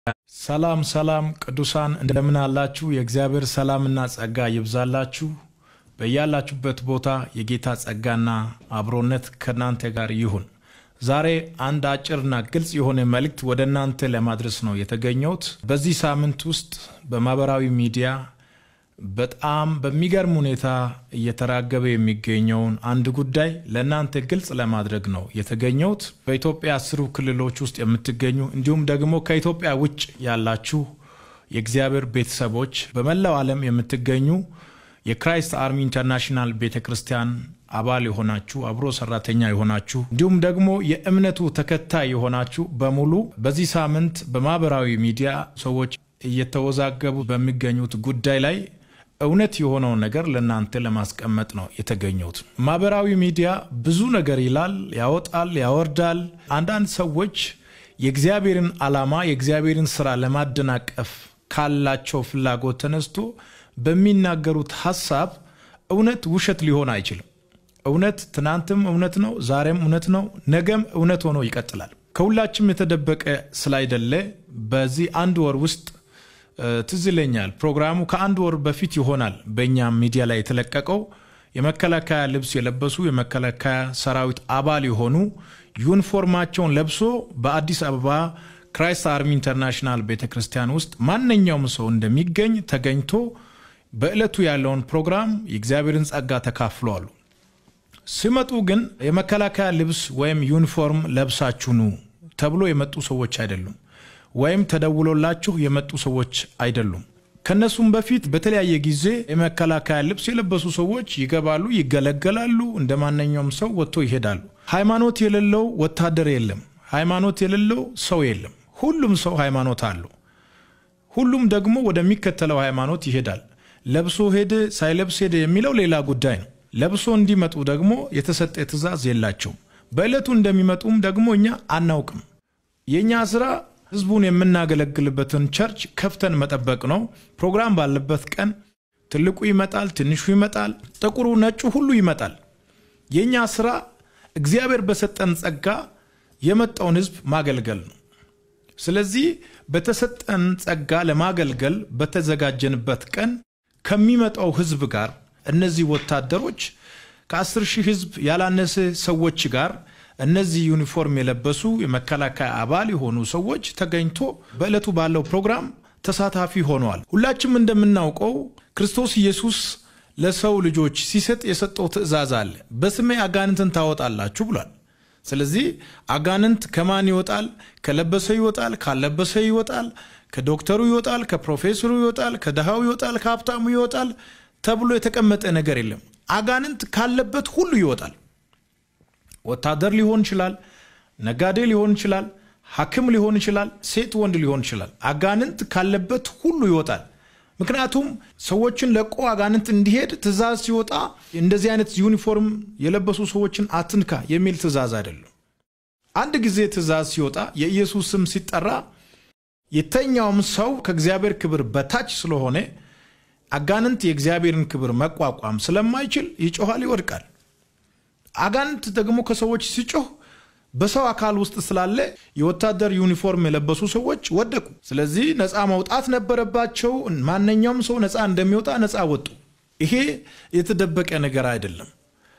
ሰላም ሰላም ቅዱሳን እንደምን አላችሁ? የእግዚአብሔር ሰላምና ጸጋ ይብዛላችሁ። በያላችሁበት ቦታ የጌታ ጸጋና አብሮነት ከእናንተ ጋር ይሁን። ዛሬ አንድ አጭርና ግልጽ የሆነ መልእክት ወደ እናንተ ለማድረስ ነው የተገኘሁት። በዚህ ሳምንት ውስጥ በማህበራዊ ሚዲያ በጣም በሚገርም ሁኔታ እየተራገበ የሚገኘውን አንድ ጉዳይ ለእናንተ ግልጽ ለማድረግ ነው የተገኘሁት። በኢትዮጵያ አስሩ ክልሎች ውስጥ የምትገኙ እንዲሁም ደግሞ ከኢትዮጵያ ውጭ ያላችሁ የእግዚአብሔር ቤተሰቦች በመላው ዓለም የምትገኙ የክራይስት አርሚ ኢንተርናሽናል ቤተ ክርስቲያን አባል የሆናችሁ አብሮ ሰራተኛ የሆናችሁ እንዲሁም ደግሞ የእምነቱ ተከታይ የሆናችሁ በሙሉ በዚህ ሳምንት በማህበራዊ ሚዲያ ሰዎች እየተወዛገቡ በሚገኙት ጉዳይ ላይ እውነት የሆነውን ነገር ለእናንተ ለማስቀመጥ ነው የተገኘሁት። ማህበራዊ ሚዲያ ብዙ ነገር ይላል፣ ያወጣል፣ ያወርዳል። አንዳንድ ሰዎች የእግዚአብሔርን ዓላማ የእግዚአብሔርን ስራ ለማደናቀፍ ካላቸው ፍላጎት ተነስቶ በሚናገሩት ሀሳብ እውነት ውሸት ሊሆን አይችልም። እውነት ትናንትም እውነት ነው፣ ዛሬም እውነት ነው፣ ነገም እውነት ሆኖ ይቀጥላል። ከሁላችም የተደበቀ ስላይደለ በዚህ አንድ ወር ውስጥ ትዝ ይለኛል ፕሮግራሙ ከአንድ ወር በፊት ይሆናል በእኛም ሚዲያ ላይ የተለቀቀው የመከላከያ ልብስ የለበሱ የመከላከያ ሰራዊት አባል የሆኑ ዩኒፎርማቸውን ለብሶ በአዲስ አበባ ክራይስት አርሚ ኢንተርናሽናል ቤተ ክርስቲያን ውስጥ ማንኛውም ሰው እንደሚገኝ ተገኝቶ በዕለቱ ያለውን ፕሮግራም የእግዚአብሔርን ጸጋ ተካፍለዋሉ። ሲመጡ ግን የመከላከያ ልብስ ወይም ዩኒፎርም ለብሳችሁ ኑ ተብሎ የመጡ ሰዎች አይደሉም ወይም ተደውሎላችሁ የመጡ ሰዎች አይደሉም። ከነሱም በፊት በተለያየ ጊዜ የመከላከያ ልብስ የለበሱ ሰዎች ይገባሉ፣ ይገለገላሉ፣ እንደ ማንኛውም ሰው ወጥቶ ይሄዳሉ። ሃይማኖት የሌለው ወታደር የለም። ሃይማኖት የሌለው ሰው የለም። ሁሉም ሰው ሃይማኖት አለው። ሁሉም ደግሞ ወደሚከተለው ሃይማኖት ይሄዳል። ለብሶ ሄደ ሳይለብስ ሄደ የሚለው ሌላ ጉዳይ ነው። ለብሶ እንዲመጡ ደግሞ የተሰጠ ትእዛዝ የላቸውም። በዕለቱ እንደሚመጡም ደግሞ እኛ አናውቅም። የእኛ ስራ ህዝቡን የምናገለግልበትን ቸርች ከፍተን መጠበቅ ነው። ፕሮግራም ባለበት ቀን ትልቁ ይመጣል፣ ትንሹ ይመጣል፣ ጥቁሩ፣ ነጩ ሁሉ ይመጣል። የእኛ ስራ እግዚአብሔር በሰጠን ጸጋ የመጣውን ህዝብ ማገልገል ነው። ስለዚህ በተሰጠን ጸጋ ለማገልገል በተዘጋጀንበት ቀን ከሚመጣው ህዝብ ጋር እነዚህ ወታደሮች ከአስር ሺህ ህዝብ ያላነሰ ሰዎች ጋር እነዚህ ዩኒፎርም የለበሱ የመከላከያ አባል የሆኑ ሰዎች ተገኝቶ በዕለቱ ባለው ፕሮግራም ተሳታፊ ሆነዋል። ሁላችንም እንደምናውቀው ክርስቶስ ኢየሱስ ለሰው ልጆች ሲሰጥ የሰጠው ትእዛዝ አለ። በስሜ አጋንንትን ታወጣላችሁ ብሏል። ስለዚህ አጋንንት ከማን ይወጣል? ከለበሰ ይወጣል፣ ካለበሰ ይወጣል፣ ከዶክተሩ ይወጣል፣ ከፕሮፌሰሩ ይወጣል፣ ከድሃው ይወጣል፣ ከሀብታሙ ይወጣል ተብሎ የተቀመጠ ነገር የለም። አጋንንት ካለበት ሁሉ ይወጣል። ወታደር ሊሆን ይችላል፣ ነጋዴ ሊሆን ይችላል፣ ሐኪም ሊሆን ይችላል፣ ሴት ወንድ ሊሆን ይችላል። አጋንንት ካለበት ሁሉ ይወጣል። ምክንያቱም ሰዎችን ለቆ አጋንንት እንዲሄድ ትእዛዝ ሲወጣ እንደዚህ አይነት ዩኒፎርም የለበሱ ሰዎችን አትንካ የሚል ትእዛዝ አይደለም። አንድ ጊዜ ትእዛዝ ሲወጣ የኢየሱስ ስም ሲጠራ የተኛውም ሰው ከእግዚአብሔር ክብር በታች ስለሆነ አጋንንት የእግዚአብሔርን ክብር መቋቋም ስለማይችል ይጮኋል፣ ይወድቃል። አጋንንት ደግሞ ከሰዎች ሲጮህ በሰው አካል ውስጥ ስላለ የወታደር ዩኒፎርም የለበሱ ሰዎች ወደቁ። ስለዚህ ነፃ መውጣት ነበረባቸው። ማንኛውም ሰው ነፃ እንደሚወጣ ነፃ ወጡ። ይሄ የተደበቀ ነገር አይደለም።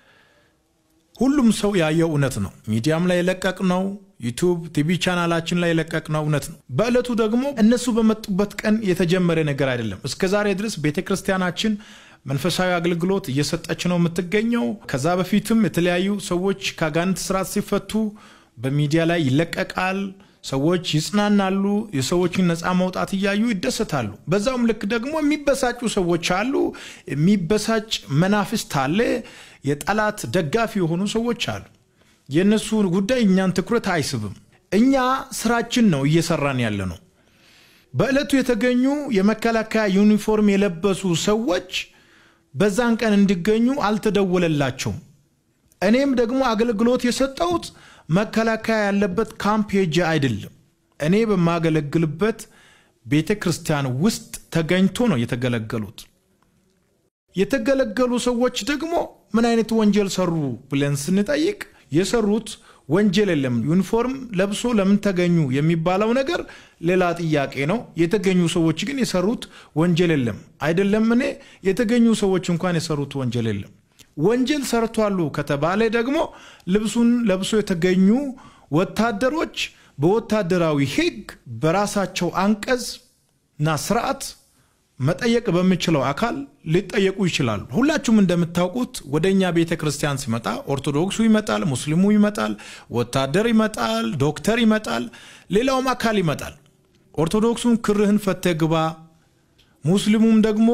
ሁሉም ሰው ያየው እውነት ነው። ሚዲያም ላይ የለቀቅ ነው። ዩቱብ ቲቪ ቻናላችን ላይ የለቀቅ ነው እውነት ነው። በዕለቱ ደግሞ እነሱ በመጡበት ቀን የተጀመረ ነገር አይደለም። እስከ ዛሬ ድረስ ቤተ ክርስቲያናችን መንፈሳዊ አገልግሎት እየሰጠች ነው የምትገኘው። ከዛ በፊትም የተለያዩ ሰዎች ከአጋንንት ስርዓት ሲፈቱ በሚዲያ ላይ ይለቀቃል። ሰዎች ይጽናናሉ። የሰዎችን ነፃ መውጣት እያዩ ይደሰታሉ። በዛውም ልክ ደግሞ የሚበሳጩ ሰዎች አሉ። የሚበሳጭ መናፍስት አለ። የጠላት ደጋፊ የሆኑ ሰዎች አሉ። የእነሱ ጉዳይ እኛን ትኩረት አይስብም። እኛ ስራችን ነው እየሰራን ያለ ነው። በዕለቱ የተገኙ የመከላከያ ዩኒፎርም የለበሱ ሰዎች በዛን ቀን እንዲገኙ አልተደወለላቸውም። እኔም ደግሞ አገልግሎት የሰጠሁት መከላከያ ያለበት ካምፕ ሄጄ አይደለም። እኔ በማገለግልበት ቤተ ክርስቲያን ውስጥ ተገኝቶ ነው የተገለገሉት። የተገለገሉ ሰዎች ደግሞ ምን አይነት ወንጀል ሰሩ ብለን ስንጠይቅ የሰሩት ወንጀል የለም። ዩኒፎርም ለብሶ ለምን ተገኙ የሚባለው ነገር ሌላ ጥያቄ ነው። የተገኙ ሰዎች ግን የሰሩት ወንጀል የለም። አይደለም እኔ የተገኙ ሰዎች እንኳን የሰሩት ወንጀል የለም። ወንጀል ሰርቷሉ ከተባለ ደግሞ ልብሱን ለብሶ የተገኙ ወታደሮች በወታደራዊ ሕግ በራሳቸው አንቀጽ እና ስርዓት መጠየቅ በሚችለው አካል ሊጠየቁ ይችላሉ። ሁላችሁም እንደምታውቁት ወደ እኛ ቤተ ክርስቲያን ሲመጣ ኦርቶዶክሱ ይመጣል፣ ሙስሊሙ ይመጣል፣ ወታደር ይመጣል፣ ዶክተር ይመጣል፣ ሌላውም አካል ይመጣል። ኦርቶዶክሱን ክርህን ፈተ ግባ፣ ሙስሊሙም ደግሞ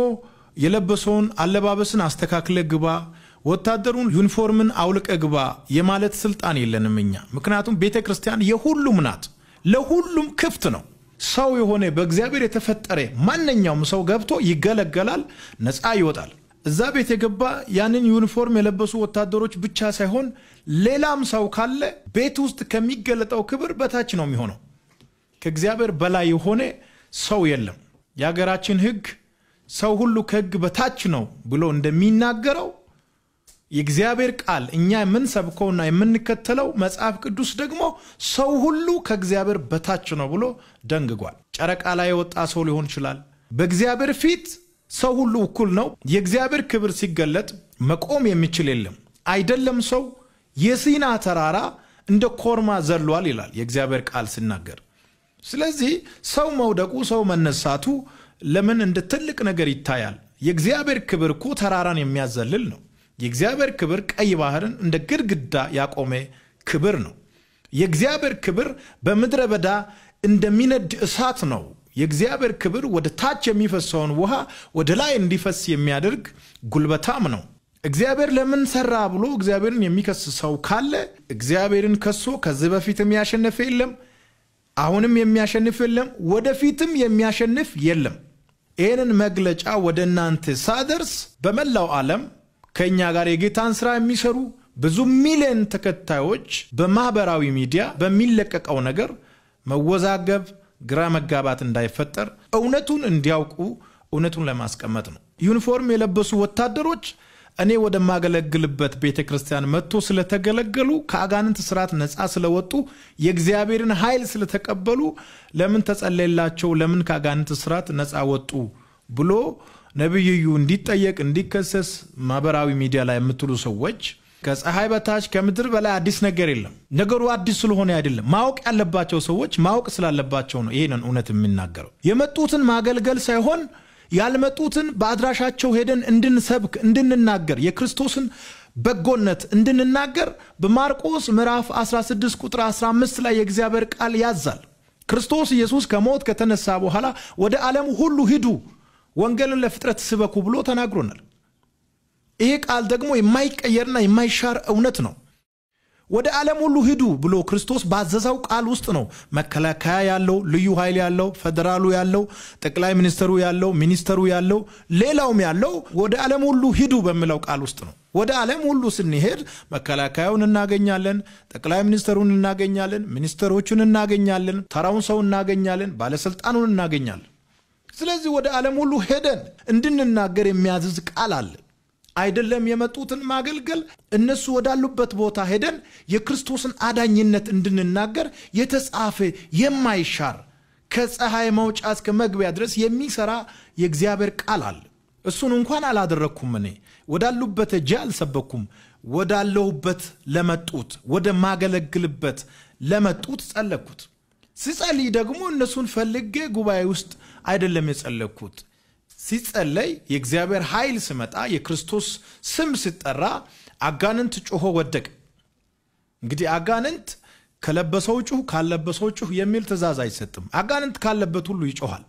የለበሰውን አለባበስን አስተካክለ ግባ፣ ወታደሩን ዩኒፎርምን አውልቀ ግባ የማለት ስልጣን የለንም እኛ። ምክንያቱም ቤተ ክርስቲያን የሁሉም ናት፣ ለሁሉም ክፍት ነው። ሰው የሆነ በእግዚአብሔር የተፈጠረ ማንኛውም ሰው ገብቶ ይገለገላል፣ ነፃ ይወጣል። እዛ ቤት የገባ ያንን ዩኒፎርም የለበሱ ወታደሮች ብቻ ሳይሆን ሌላም ሰው ካለ ቤት ውስጥ ከሚገለጠው ክብር በታች ነው የሚሆነው። ከእግዚአብሔር በላይ የሆነ ሰው የለም። የሀገራችን ሕግ ሰው ሁሉ ከሕግ በታች ነው ብሎ እንደሚናገረው የእግዚአብሔር ቃል እኛ የምንሰብከውና የምንከተለው መጽሐፍ ቅዱስ ደግሞ ሰው ሁሉ ከእግዚአብሔር በታች ነው ብሎ ደንግጓል። ጨረቃ ላይ የወጣ ሰው ሊሆን ይችላል። በእግዚአብሔር ፊት ሰው ሁሉ እኩል ነው። የእግዚአብሔር ክብር ሲገለጥ መቆም የሚችል የለም። አይደለም ሰው የሲና ተራራ እንደ ኮርማ ዘሏል ይላል የእግዚአብሔር ቃል ሲናገር። ስለዚህ ሰው መውደቁ፣ ሰው መነሳቱ ለምን እንደ ትልቅ ነገር ይታያል? የእግዚአብሔር ክብር እኮ ተራራን የሚያዘልል ነው። የእግዚአብሔር ክብር ቀይ ባህርን እንደ ግድግዳ ያቆመ ክብር ነው። የእግዚአብሔር ክብር በምድረ በዳ እንደሚነድ እሳት ነው። የእግዚአብሔር ክብር ወደ ታች የሚፈሰውን ውሃ ወደ ላይ እንዲፈስ የሚያደርግ ጉልበታም ነው። እግዚአብሔር ለምን ሰራ ብሎ እግዚአብሔርን የሚከስ ሰው ካለ እግዚአብሔርን ከሶ ከዚህ በፊትም ያሸነፈ የለም፣ አሁንም የሚያሸንፍ የለም፣ ወደፊትም የሚያሸንፍ የለም። ይህንን መግለጫ ወደ እናንተ ሳደርስ በመላው ዓለም ከእኛ ጋር የጌታን ስራ የሚሰሩ ብዙ ሚሊዮን ተከታዮች በማህበራዊ ሚዲያ በሚለቀቀው ነገር መወዛገብ፣ ግራ መጋባት እንዳይፈጠር እውነቱን እንዲያውቁ እውነቱን ለማስቀመጥ ነው። ዩኒፎርም የለበሱ ወታደሮች እኔ ወደማገለግልበት ቤተ ክርስቲያን መጥቶ ስለተገለገሉ ከአጋንንት ስርዓት ነፃ ስለወጡ የእግዚአብሔርን ኃይል ስለተቀበሉ ለምን ተጸለየላቸው፣ ለምን ከአጋንንት ስርዓት ነፃ ወጡ ብሎ ነቢይዩ እንዲጠየቅ እንዲከሰስ ማህበራዊ ሚዲያ ላይ የምትሉ ሰዎች ከፀሐይ በታች ከምድር በላይ አዲስ ነገር የለም። ነገሩ አዲስ ስለሆነ አይደለም። ማወቅ ያለባቸው ሰዎች ማወቅ ስላለባቸው ነው ይህንን እውነት የሚናገረው። የመጡትን ማገልገል ሳይሆን ያልመጡትን በአድራሻቸው ሄደን እንድንሰብክ እንድንናገር የክርስቶስን በጎነት እንድንናገር በማርቆስ ምዕራፍ 16 ቁጥር 15 ላይ የእግዚአብሔር ቃል ያዛል። ክርስቶስ ኢየሱስ ከሞት ከተነሳ በኋላ ወደ ዓለም ሁሉ ሂዱ ወንጌልን ለፍጥረት ስበኩ ብሎ ተናግሮናል። ይሄ ቃል ደግሞ የማይቀየርና የማይሻር እውነት ነው። ወደ ዓለም ሁሉ ሂዱ ብሎ ክርስቶስ ባዘዘው ቃል ውስጥ ነው መከላከያ ያለው፣ ልዩ ኃይል ያለው፣ ፌዴራሉ ያለው፣ ጠቅላይ ሚኒስትሩ ያለው፣ ሚኒስተሩ ያለው፣ ሌላውም ያለው ወደ ዓለም ሁሉ ሂዱ በሚለው ቃል ውስጥ ነው። ወደ ዓለም ሁሉ ስንሄድ መከላከያውን እናገኛለን፣ ጠቅላይ ሚኒስትሩን እናገኛለን፣ ሚኒስተሮቹን እናገኛለን፣ ተራውን ሰው እናገኛለን፣ ባለስልጣኑን እናገኛለን። ስለዚህ ወደ ዓለም ሁሉ ሄደን እንድንናገር የሚያዝዝ ቃል አለ። አይደለም የመጡትን ማገልገል እነሱ ወዳሉበት ቦታ ሄደን የክርስቶስን አዳኝነት እንድንናገር የተጻፈ የማይሻር ከፀሐይ መውጫ እስከ መግቢያ ድረስ የሚሰራ የእግዚአብሔር ቃል አለ። እሱን እንኳን አላደረግኩም። እኔ ወዳሉበት እጄ አልሰበኩም። ወዳለሁበት ለመጡት ወደ ማገለግልበት ለመጡት ጸለግኩት። ሲጸልይ ደግሞ እነሱን ፈልጌ ጉባኤ ውስጥ አይደለም የጸለግኩት። ሲጸለይ የእግዚአብሔር ኃይል ስመጣ የክርስቶስ ስም ሲጠራ አጋንንት ጮሆ ወደቀ። እንግዲህ አጋንንት ከለበሰው ጩህ፣ ካለበሰው ጩህ የሚል ትእዛዝ አይሰጥም። አጋንንት ካለበት ሁሉ ይጮኋል።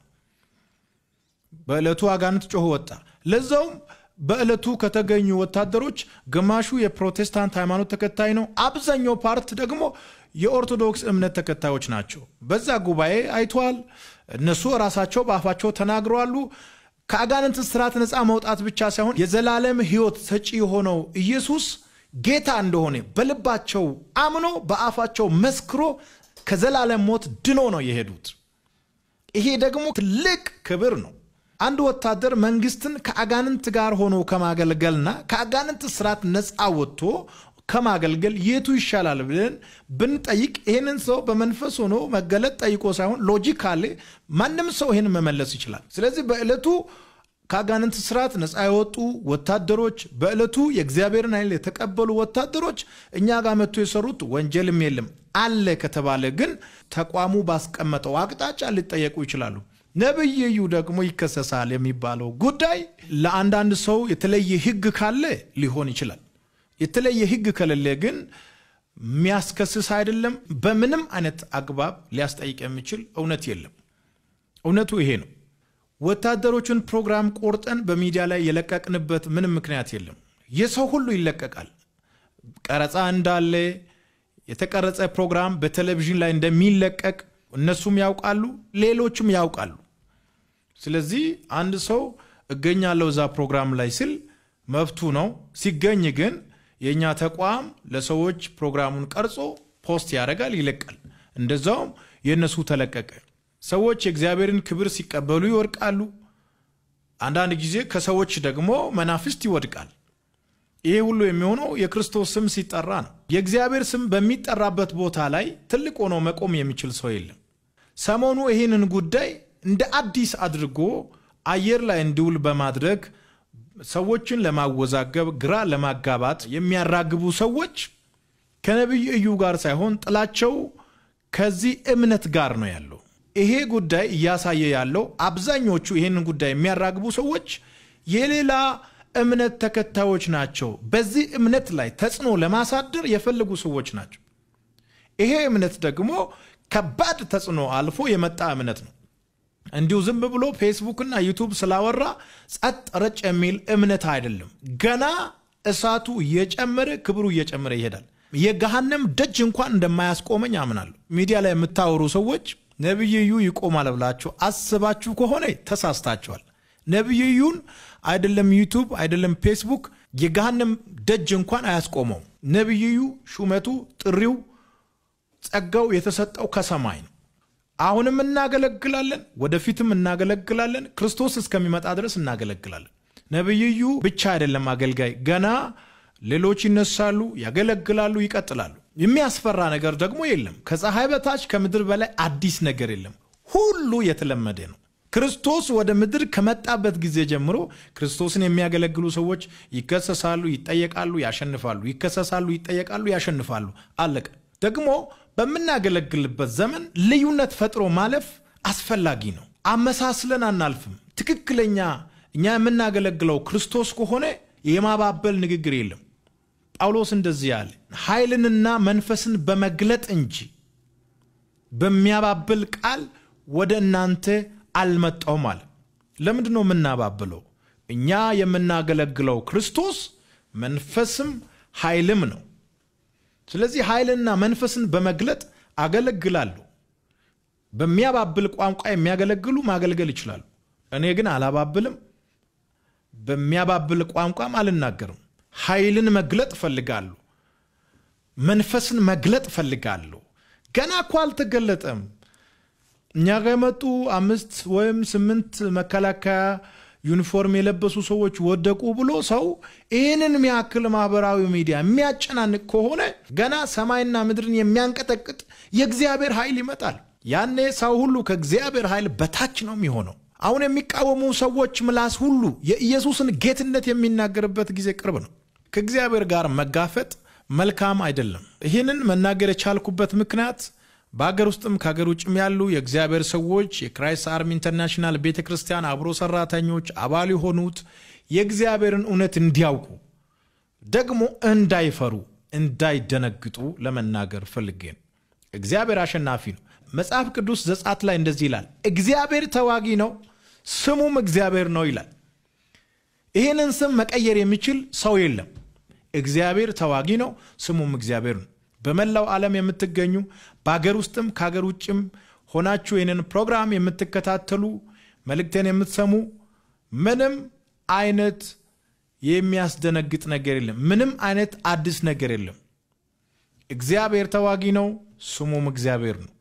በዕለቱ አጋንንት ጮሆ ወጣ። ለዛውም በዕለቱ ከተገኙ ወታደሮች ግማሹ የፕሮቴስታንት ሃይማኖት ተከታይ ነው። አብዛኛው ፓርት ደግሞ የኦርቶዶክስ እምነት ተከታዮች ናቸው። በዛ ጉባኤ አይተዋል። እነሱ ራሳቸው በአፋቸው ተናግረዋሉ። ከአጋንንት ስርዓት ነፃ መውጣት ብቻ ሳይሆን የዘላለም ሕይወት ሰጪ የሆነው ኢየሱስ ጌታ እንደሆነ በልባቸው አምኖ በአፋቸው መስክሮ ከዘላለም ሞት ድኖ ነው የሄዱት። ይሄ ደግሞ ትልቅ ክብር ነው። አንድ ወታደር መንግስትን ከአጋንንት ጋር ሆኖ ከማገልገልና ከአጋንንት ስርዓት ነፃ ወጥቶ ከማገልገል የቱ ይሻላል ብለን ብንጠይቅ ይህንን ሰው በመንፈስ ሆኖ መገለጥ ጠይቆ ሳይሆን ሎጂካሊ ማንም ሰው ይህን መመለስ ይችላል። ስለዚህ በዕለቱ ከአጋንንት ስርዓት ነፃ የወጡ ወታደሮች በዕለቱ የእግዚአብሔርን ኃይል የተቀበሉ ወታደሮች እኛ ጋር መጥቶ የሰሩት ወንጀልም የለም አለ ከተባለ ግን ተቋሙ ባስቀመጠው አቅጣጫ ሊጠየቁ ይችላሉ። ነቢይ እዩ ደግሞ ይከሰሳል የሚባለው ጉዳይ ለአንዳንድ ሰው የተለየ ሕግ ካለ ሊሆን ይችላል። የተለየ ሕግ ከሌለ ግን የሚያስከስስ አይደለም። በምንም አይነት አግባብ ሊያስጠይቅ የሚችል እውነት የለም። እውነቱ ይሄ ነው። ወታደሮችን ፕሮግራም ቆርጠን በሚዲያ ላይ የለቀቅንበት ምንም ምክንያት የለም። የሰው ሁሉ ይለቀቃል። ቀረጻ እንዳለ የተቀረጸ ፕሮግራም በቴሌቪዥን ላይ እንደሚለቀቅ እነሱም ያውቃሉ፣ ሌሎችም ያውቃሉ። ስለዚህ አንድ ሰው እገኛለሁ እዛ ፕሮግራም ላይ ስል መብቱ ነው። ሲገኝ ግን የእኛ ተቋም ለሰዎች ፕሮግራሙን ቀርጾ ፖስት ያደርጋል፣ ይለቃል። እንደዛውም የእነሱ ተለቀቀ። ሰዎች የእግዚአብሔርን ክብር ሲቀበሉ ይወድቃሉ። አንዳንድ ጊዜ ከሰዎች ደግሞ መናፍስት ይወድቃል። ይሄ ሁሉ የሚሆነው የክርስቶስ ስም ሲጠራ ነው። የእግዚአብሔር ስም በሚጠራበት ቦታ ላይ ትልቅ ሆኖ መቆም የሚችል ሰው የለም። ሰሞኑ ይህንን ጉዳይ እንደ አዲስ አድርጎ አየር ላይ እንዲውል በማድረግ ሰዎችን ለማወዛገብ፣ ግራ ለማጋባት የሚያራግቡ ሰዎች ከነቢይ እዩ ጋር ሳይሆን ጥላቸው ከዚህ እምነት ጋር ነው ያለው። ይሄ ጉዳይ እያሳየ ያለው አብዛኞቹ ይህንን ጉዳይ የሚያራግቡ ሰዎች የሌላ እምነት ተከታዮች ናቸው። በዚህ እምነት ላይ ተጽዕኖ ለማሳደር የፈለጉ ሰዎች ናቸው። ይሄ እምነት ደግሞ ከባድ ተጽዕኖ አልፎ የመጣ እምነት ነው። እንዲሁ ዝም ብሎ ፌስቡክና ዩቱብ ስላወራ ጸጥ ረጭ የሚል እምነት አይደለም። ገና እሳቱ እየጨመረ ክብሩ እየጨመረ ይሄዳል። የገሃነም ደጅ እንኳን እንደማያስቆመኝ አምናለሁ። ሚዲያ ላይ የምታወሩ ሰዎች ነቢይ እዩ ይቆማል ብላችሁ አስባችሁ ከሆነ ተሳስታችኋል። ነቢይ እዩን አይደለም ዩቱብ አይደለም ፌስቡክ የገሃነም ደጅ እንኳን አያስቆመውም። ነቢይ እዩ ሹመቱ፣ ጥሪው፣ ጸጋው የተሰጠው ከሰማይ ነው። አሁንም እናገለግላለን፣ ወደፊትም እናገለግላለን። ክርስቶስ እስከሚመጣ ድረስ እናገለግላለን። ነቢይ እዩ ብቻ አይደለም አገልጋይ፣ ገና ሌሎች ይነሳሉ፣ ያገለግላሉ፣ ይቀጥላሉ። የሚያስፈራ ነገር ደግሞ የለም። ከፀሐይ በታች ከምድር በላይ አዲስ ነገር የለም። ሁሉ የተለመደ ነው። ክርስቶስ ወደ ምድር ከመጣበት ጊዜ ጀምሮ ክርስቶስን የሚያገለግሉ ሰዎች ይከሰሳሉ፣ ይጠየቃሉ፣ ያሸንፋሉ። ይከሰሳሉ፣ ይጠየቃሉ፣ ያሸንፋሉ። አለቀ። ደግሞ በምናገለግልበት ዘመን ልዩነት ፈጥሮ ማለፍ አስፈላጊ ነው። አመሳስለን አናልፍም። ትክክለኛ እኛ የምናገለግለው ክርስቶስ ከሆነ የማባበል ንግግር የለም። ጳውሎስ እንደዚህ ያለ ኃይልንና መንፈስን በመግለጥ እንጂ በሚያባብል ቃል ወደ እናንተ አልመጣውም አለ። ለምንድን ነው የምናባብለው? እኛ የምናገለግለው ክርስቶስ መንፈስም ኃይልም ነው። ስለዚህ ኃይልና መንፈስን በመግለጥ አገለግላለሁ። በሚያባብል ቋንቋ የሚያገለግሉ ማገልገል ይችላሉ። እኔ ግን አላባብልም፣ በሚያባብል ቋንቋም አልናገርም። ኃይልን መግለጥ እፈልጋለሁ። መንፈስን መግለጥ እፈልጋለሁ። ገና እኮ አልተገለጠም። እኛ ጋር የመጡ አምስት ወይም ስምንት መከላከያ ዩኒፎርም የለበሱ ሰዎች ወደቁ ብሎ ሰው ይህንን የሚያክል ማህበራዊ ሚዲያ የሚያጨናንቅ ከሆነ ገና ሰማይና ምድርን የሚያንቀጠቅጥ የእግዚአብሔር ኃይል ይመጣል። ያኔ ሰው ሁሉ ከእግዚአብሔር ኃይል በታች ነው የሚሆነው። አሁን የሚቃወሙ ሰዎች ምላስ ሁሉ የኢየሱስን ጌትነት የሚናገርበት ጊዜ ቅርብ ነው። ከእግዚአብሔር ጋር መጋፈጥ መልካም አይደለም። ይህንን መናገር የቻልኩበት ምክንያት በሀገር ውስጥም ከሀገር ውጭም ያሉ የእግዚአብሔር ሰዎች የክራይስት አርሚ ኢንተርናሽናል ቤተ ክርስቲያን አብሮ ሰራተኞች አባል የሆኑት የእግዚአብሔርን እውነት እንዲያውቁ ደግሞ እንዳይፈሩ እንዳይደነግጡ ለመናገር ፈልጌ ነው። እግዚአብሔር አሸናፊ ነው። መጽሐፍ ቅዱስ ዘጸአት ላይ እንደዚህ ይላል፣ እግዚአብሔር ተዋጊ ነው፣ ስሙም እግዚአብሔር ነው ይላል። ይህንን ስም መቀየር የሚችል ሰው የለም። እግዚአብሔር ተዋጊ ነው፣ ስሙም እግዚአብሔር ነው። በመላው ዓለም የምትገኙ በሀገር ውስጥም ከሀገር ውጭም ሆናችሁ ይህንን ፕሮግራም የምትከታተሉ መልእክቴን የምትሰሙ ምንም አይነት የሚያስደነግጥ ነገር የለም። ምንም አይነት አዲስ ነገር የለም። እግዚአብሔር ተዋጊ ነው፣ ስሙም እግዚአብሔር ነው።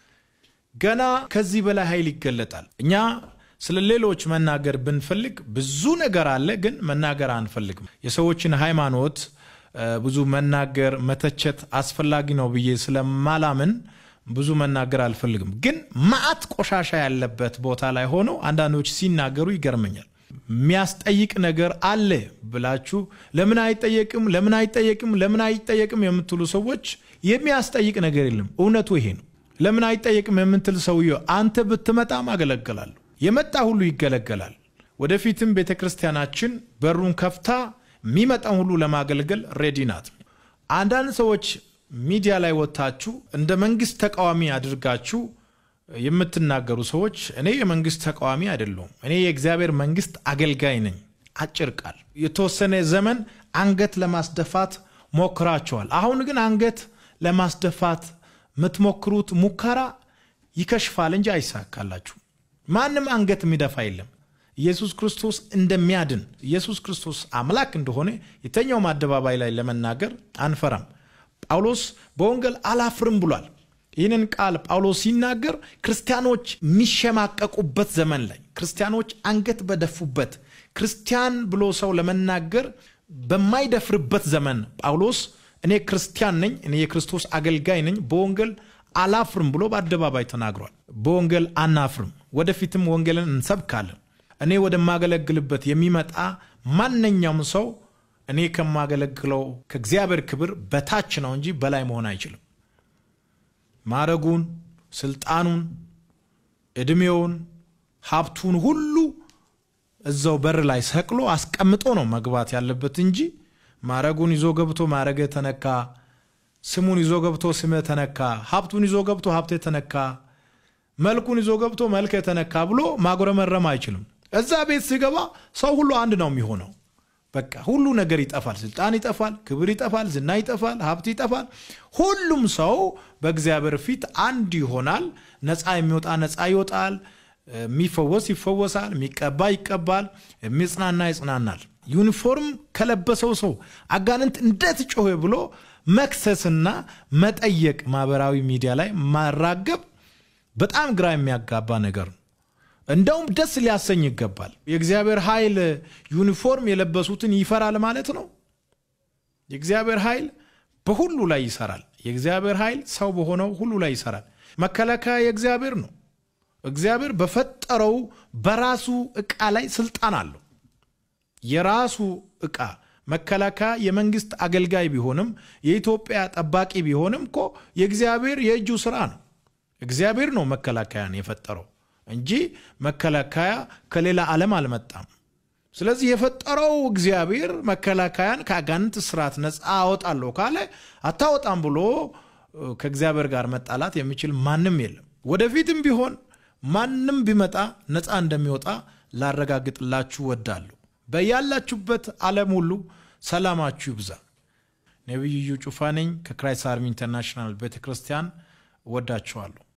ገና ከዚህ በላይ ኃይል ይገለጣል። እኛ ስለ ሌሎች መናገር ብንፈልግ ብዙ ነገር አለ፣ ግን መናገር አንፈልግም። የሰዎችን ሃይማኖት ብዙ መናገር መተቸት አስፈላጊ ነው ብዬ ስለማላምን ብዙ መናገር አልፈልግም። ግን መዓት ቆሻሻ ያለበት ቦታ ላይ ሆነው አንዳንዶች ሲናገሩ ይገርመኛል። የሚያስጠይቅ ነገር አለ ብላችሁ ለምን አይጠየቅም፣ ለምን አይጠየቅም፣ ለምን አይጠየቅም የምትሉ ሰዎች የሚያስጠይቅ ነገር የለም። እውነቱ ይሄ ነው። ለምን አይጠየቅም የምትል ሰውዬው አንተ ብትመጣም አገለግላለሁ። የመጣ ሁሉ ይገለገላል። ወደፊትም ቤተ ክርስቲያናችን በሩን ከፍታ የሚመጣን ሁሉ ለማገልገል ሬዲ ናት። አንዳንድ ሰዎች ሚዲያ ላይ ወጥታችሁ እንደ መንግስት ተቃዋሚ አድርጋችሁ የምትናገሩ ሰዎች እኔ የመንግስት ተቃዋሚ አይደለሁም። እኔ የእግዚአብሔር መንግስት አገልጋይ ነኝ። አጭር ቃል። የተወሰነ ዘመን አንገት ለማስደፋት ሞክራቸዋል። አሁን ግን አንገት ለማስደፋት የምትሞክሩት ሙከራ ይከሽፋል እንጂ አይሳካላችሁ። ማንም አንገት የሚደፋ የለም። ኢየሱስ ክርስቶስ እንደሚያድን ኢየሱስ ክርስቶስ አምላክ እንደሆነ የተኛውም አደባባይ ላይ ለመናገር አንፈራም። ጳውሎስ በወንጌል አላፍርም ብሏል። ይህንን ቃል ጳውሎስ ሲናገር ክርስቲያኖች የሚሸማቀቁበት ዘመን ላይ ክርስቲያኖች አንገት በደፉበት ክርስቲያን ብሎ ሰው ለመናገር በማይደፍርበት ዘመን ጳውሎስ እኔ ክርስቲያን ነኝ፣ እኔ የክርስቶስ አገልጋይ ነኝ፣ በወንጌል አላፍርም ብሎ በአደባባይ ተናግሯል። በወንጌል አናፍርም፣ ወደፊትም ወንጌልን እንሰብካለን። እኔ ወደማገለግልበት የሚመጣ ማንኛውም ሰው እኔ ከማገለግለው ከእግዚአብሔር ክብር በታች ነው እንጂ በላይ መሆን አይችልም። ማረጉን፣ ስልጣኑን፣ ዕድሜውን፣ ሀብቱን ሁሉ እዛው በር ላይ ሰቅሎ አስቀምጦ ነው መግባት ያለበት እንጂ ማረጉን ይዞ ገብቶ ማረገ ተነካ፣ ስሙን ይዞ ገብቶ ስመ ተነካ፣ ሀብቱን ይዞ ገብቶ ሀብቴ ተነካ፣ መልኩን ይዞ ገብቶ መልክ የተነካ ብሎ ማጉረመረም አይችልም። እዛ ቤት ሲገባ ሰው ሁሉ አንድ ነው የሚሆነው። በቃ ሁሉ ነገር ይጠፋል። ስልጣን ይጠፋል፣ ክብር ይጠፋል፣ ዝና ይጠፋል፣ ሀብት ይጠፋል። ሁሉም ሰው በእግዚአብሔር ፊት አንድ ይሆናል። ነፃ የሚወጣ ነፃ ይወጣል፣ የሚፈወስ ይፈወሳል፣ የሚቀባ ይቀባል፣ የሚጽናና ይጽናናል። ዩኒፎርም ከለበሰው ሰው አጋንንት እንዴት ጮኸ ብሎ መክሰስና መጠየቅ ማህበራዊ ሚዲያ ላይ ማራገብ በጣም ግራ የሚያጋባ ነገር ነው። እንደውም ደስ ሊያሰኝ ይገባል። የእግዚአብሔር ኃይል ዩኒፎርም የለበሱትን ይፈራል ማለት ነው። የእግዚአብሔር ኃይል በሁሉ ላይ ይሰራል። የእግዚአብሔር ኃይል ሰው በሆነው ሁሉ ላይ ይሰራል። መከላከያ የእግዚአብሔር ነው። እግዚአብሔር በፈጠረው በራሱ ዕቃ ላይ ስልጣን አለው። የራሱ ዕቃ መከላከያ የመንግስት አገልጋይ ቢሆንም የኢትዮጵያ ጠባቂ ቢሆንም እኮ የእግዚአብሔር የእጁ ስራ ነው። እግዚአብሔር ነው መከላከያን የፈጠረው እንጂ መከላከያ ከሌላ ዓለም አልመጣም። ስለዚህ የፈጠረው እግዚአብሔር መከላከያን ከአጋንንት ስርዓት ነፃ አወጣለሁ ካለ አታወጣም ብሎ ከእግዚአብሔር ጋር መጣላት የሚችል ማንም የለም። ወደፊትም ቢሆን ማንም ቢመጣ ነፃ እንደሚወጣ ላረጋግጥላችሁ ወዳለሁ። በያላችሁበት ዓለም ሁሉ ሰላማችሁ ይብዛ። ነቢዩ ጩፋ ነኝ ከክራይስት አርሚ ኢንተርናሽናል ቤተ ክርስቲያን። እወዳችኋለሁ።